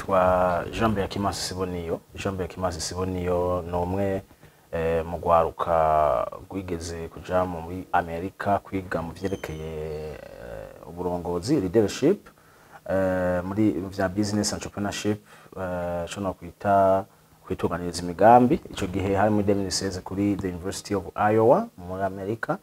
nitwa Jean Beakimasi Siboniyo Jean Beakimasi Siboniyo ni umwe eh, mu rwaruka rwigeze kuja muri Amerika kwiga mu vyerekeye eh, uburongozi leadership eh, muri vya business entrepreneurship eh, co nokwita kwitunganiriza imigambi ico gihe hari muri 2016 kuri the University of Iowa muri Amerika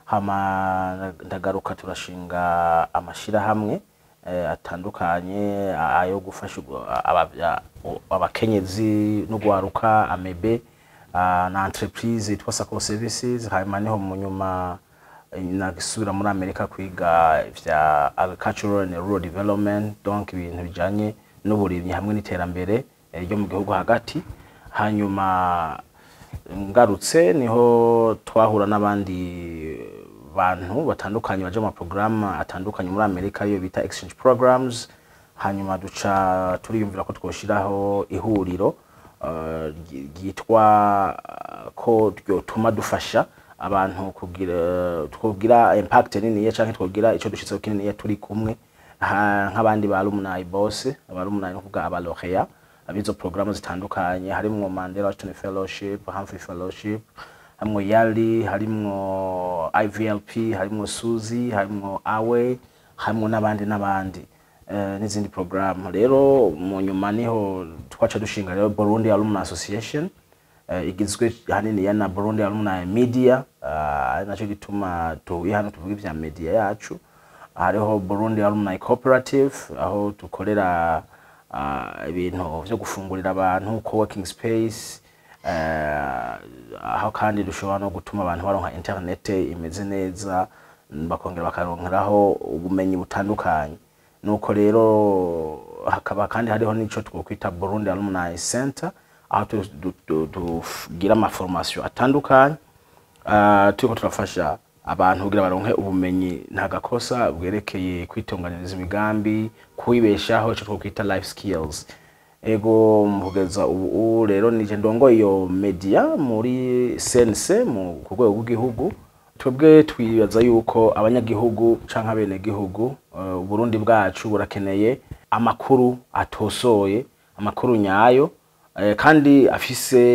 hama ndagaruka turashinga amashirahamwe eh, atandukanye ayo gufasha aba- abakenyezi n'ugwaruka amebe ah, na entreprise yitwa Sacco Services hanyuma niho mu nyuma eh, nagisubira muri Amerika kwiga vya agricultural and rural development donc ibintu bijanye n'uburimyi hamwe n'iterambere eh, ryo mu gihugu hagati hanyuma ngarutse niho twahura n'abandi bantu batandukanye baje mu maporogaramu atandukanye muri amerika ariyo bita exchange programs hanyuma duca turiyumvira ko twoshiraho ihuriro eh, ry- ryitwa eh, ko ryotuma dufasha abantu kugira twogira impact niniya canke twogira ico dushitseho kininiya turi kumwe ha- nk'abandi ba alumni bose aba alumni no kuvuga aba laureat abizo programu zitandukanye harimwo Mandela Washington Fellowship, Humphrey Fellowship, harimwo Yali, harimwo IVLP, harimwo Suzy, harimwo Awe, harimwo n'abandi n'abandi eh, n'izindi programu. Rero mu nyuma niho twaca dushinga rero Burundi Alumni Association eh, igizwe hanini ya na Burundi Alumni Media uh, ari naco gituma tuhuye hano tuvuga ivya media yacu hariho Burundi Alumni Cooperative aho dukorera ah, ibintu vyo gufungurira abantu co-working space eh, aho kandi dushobora no gutuma abantu baronka internet imeze neza bakongera bakaronkeraho ubumenyi butandukanye nuko rero hakaba kandi hariho n'ico twokwita Burundi Alumni Center aho tu- du- du- tugira amaformation atandukanye Ah, turiko turafasha abantu kugira baronke ubumenyi nta gakosa bwerekeye kwitunganiriza imigambi kwibeshaho ico twokwita life skills ego mu kugeza ubu rero nije ndongoye iyo media muri CNC mu ku rwego rw'igihugu twebwe twibaza yuko abanyagihugu canke abenegihugu uh, uburundi bwacu burakeneye amakuru atosoye amakuru nyayo eh, kandi afise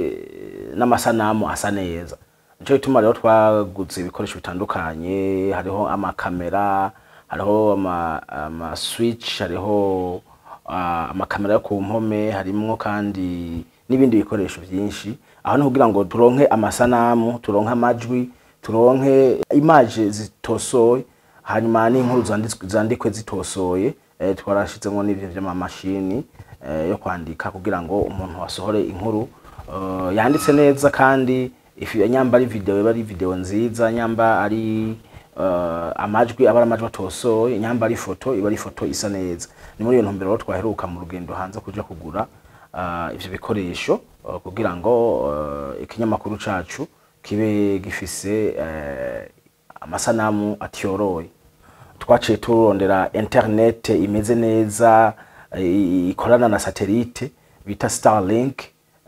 n'amasanamu asa neza nico gituma rero twaguze ibikoresho bitandukanye hariho amakamera hariho ama, ama switch hariho uh, amakamera yo ku mpome harimwo kandi n'ibindi bikoresho vyinshi aho ni kugira ngo turonke amasanamu turonke amajwi turonke image zitosoye hanyuma n'inkuru zanditswe- zandikwe zitosoye eh, twarashizemwo n'ivyo vy'amamashini eh, yo kwandika kugira ngo umuntu asohore inkuru eh, yanditse neza kandi ifi nyamba ari video iba ari video nziza nyamba ari uh, amajwi aba ari amajwi atosoye nyamba ari foto iba ari foto isa neza ni muri iyo ntumbero rero twaheruka mu rugendo hanze kuja kugura uh, ivyo bikoresho uh, kugira ngo uh, ikinyamakuru cacu kibe gifise uh, amasanamu atiyoroye twaciye turondera internet imeze neza eh, ikorana na satellite bita Starlink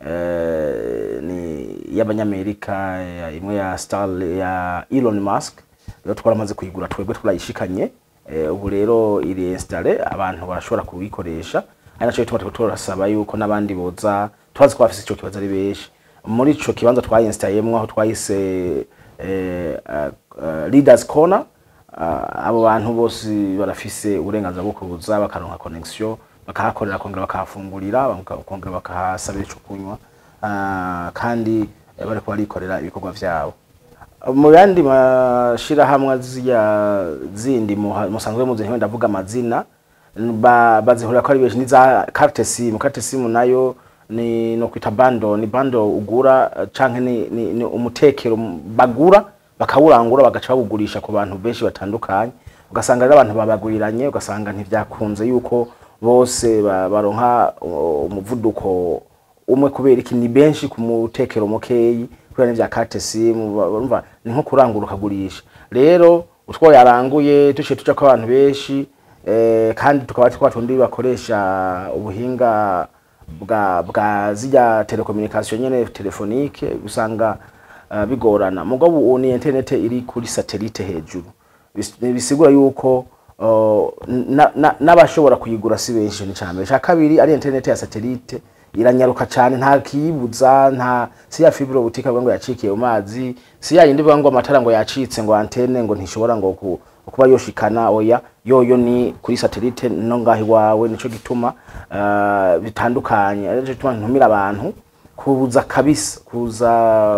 eh, ni y'abanyamerika ya- imwe ya Star ya Elon Musk rero twaramaze kuyigura twebwe turayishikanye eh, ubu rero iri installe abantu barashobora kuyikoresha ari naco gituma turiko turasaba yuko n'abandi boza turazi ko bafise ico kibazo ari benshi muri ico kibanza twayinstallayemwo aho twahise eh, uh, uh, leaders corner uh, abo bantu bose barafise uburenganzira bwo kuza bakaronka connection bakahakorera kongera bakahafungurira baka- kongera bakahasabira ico kunywa uh, kandi eh, bariko barikorera ibikorwa vyabo mu yandi mashirahamwe ziya zindi muha- musanzwe muzi ntiwe ndavuga amazina ba- bazihurira ko ari benshi niza carte sim carte sim nayo ni no kwita bando ni bando ugura eh, canke ni, ni, ni umutekero m- bagura bakawurangura bagaca bawugurisha ku bantu benshi batandukanye ugasanga rero abantu babaguriranye ugasanga ntivyakunze yuko bose ba- baronka uh, umuvuduko umwe kubera iki ni benshi ku mutekero mukeyi kubera n'ivya carte sim urumva ni nko kurangura ukagurisha rero utwo yaranguye duciye tuja ko abantu benshi eh, kandi tukaba twa tundi bakoresha ubuhinga bwa bwa zirya telecommunication nyene telefonique usanga uh, bigorana mugabo ubu ni internet iri kuri satellite hejuru Bis- bisigura yuko uh, na- na- n'abashobora kuyigura si benshi ni cyane cya kabiri ari internet ya satellite iranyaruka cyane nta kiyibuza nta si ya fibre optique ngo yacikiye mu mazi si ya yindi bivuga ngo amatara ngo yacitse ngo antenne ngo ntishobora ngo ku, kuba yoshikana oya yoyo ni kuri satellite no ngaho iwawe nico gituma uh, bitandukanye arico gituma ntumira abantu kuza kabisa kuza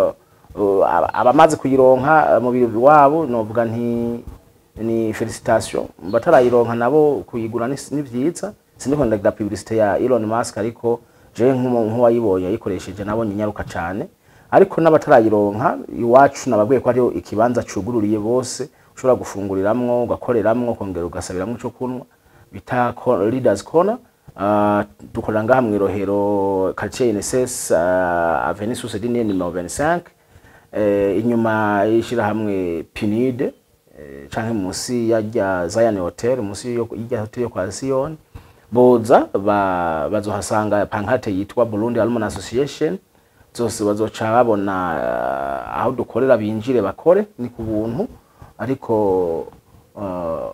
uh, aba- abamaze kuyironka uh, mu biro wabo novuga nti ni felicitation batarayironka nabo kuyigura ni ni vyiza siniko ndagira publicité ya Elon Musk ariko je nk'umu- nk'uwayibonye yayikoresheje nabonye inyaruka cane ariko n'abatarayironka iwacu nababwiye ko ariyo ikibanza cugururiye bose ushobora gufunguriramwo ugakoreramwo kongera ugasabiramwo ico kunywa bita co- leaders corner Uh, dukorera ngaha mw'irohero quartier INSS uh, avenue Susedine numero 25 eh, inyuma y'ishirahamwe PNUD eh, canke munsi ya rya Zion Hotel munsi yo- y'irya hotel yo kwa Zion boza ba, bazohasanga pankate yitwa Burundi Alumni Association zose bazoca babona uh, aho dukorera binjire bakore ni ku buntu ariko uh,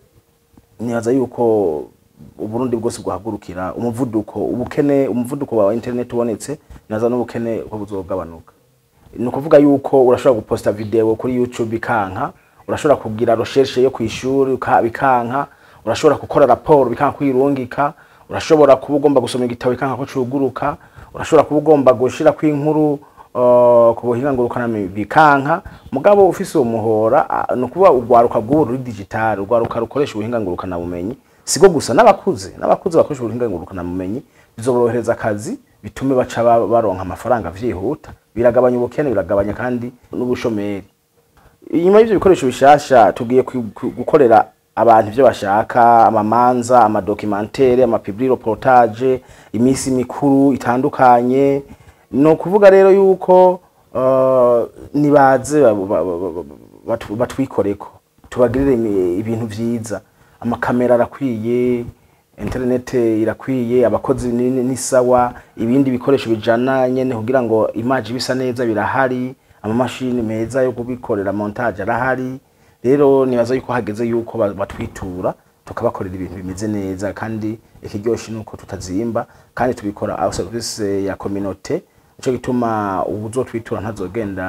nibaza yuko uburundi bwose bwahagurukira umuvuduko ubukene umuvuduko wa internet ubonetse naza n'ubukene ko buzogabanuka ni ukuvuga yuko urashobora guposta video kuri youtube ikanka urashobora kugira recherche yo kwishuri bikanka urashobora gukora raporo bikanka kwirungika urashobora kuba ugomba gusoma igitabo bikanka ko cuguruka urashobora kuba ugomba gushira kw'inkuru uh, ku buhinga ngurukana bikanka mugabo ufise uwo muhora ah, ni ukuvuga urwaruka bw'ubu ruri digital urwaruka rukoresha ubuhinga ngurukana bumenyi sigo gusa n'abakuze n'abakuze bakoresha ubuhinga ngurukana bumenyi bizoborohereza akazi bitume baca ba- baronka amafaranga vyihuta biragabanya ubukene biragabanya kandi n'ubushomeri inyuma y'ivyo bikoresho bishasha tugiye ku- ku- gukorera abantu ivyo bashaka amamanza amadokimantere amapibli reportage imisi mikuru itandukanye ni ukuvuga rero yuko uh, nibaze ba- ba- ba- ba- batu- batwikoreko tubagirire imi- ibintu vyiza amakamera arakwiye internet irakwiye abakozi ni- ni ni sawa ibindi bikoresho bijana nyene kugira ngo image bisa neza birahari amamashini meza yo kubikorera montage arahari rero nibaza yuko hageze yuko ba- batwitura tukabakorera ibintu bimeze neza kandi ikiryoshe nuko tutazimba kandi tubikora au service ya communauté nico gituma ubuzotwitura ntazogenda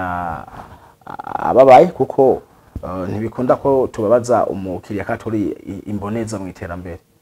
a- ababaye kuko uh, ntibikunda ko tubabaza umukiriya kandi turi i- imboneza mu iterambere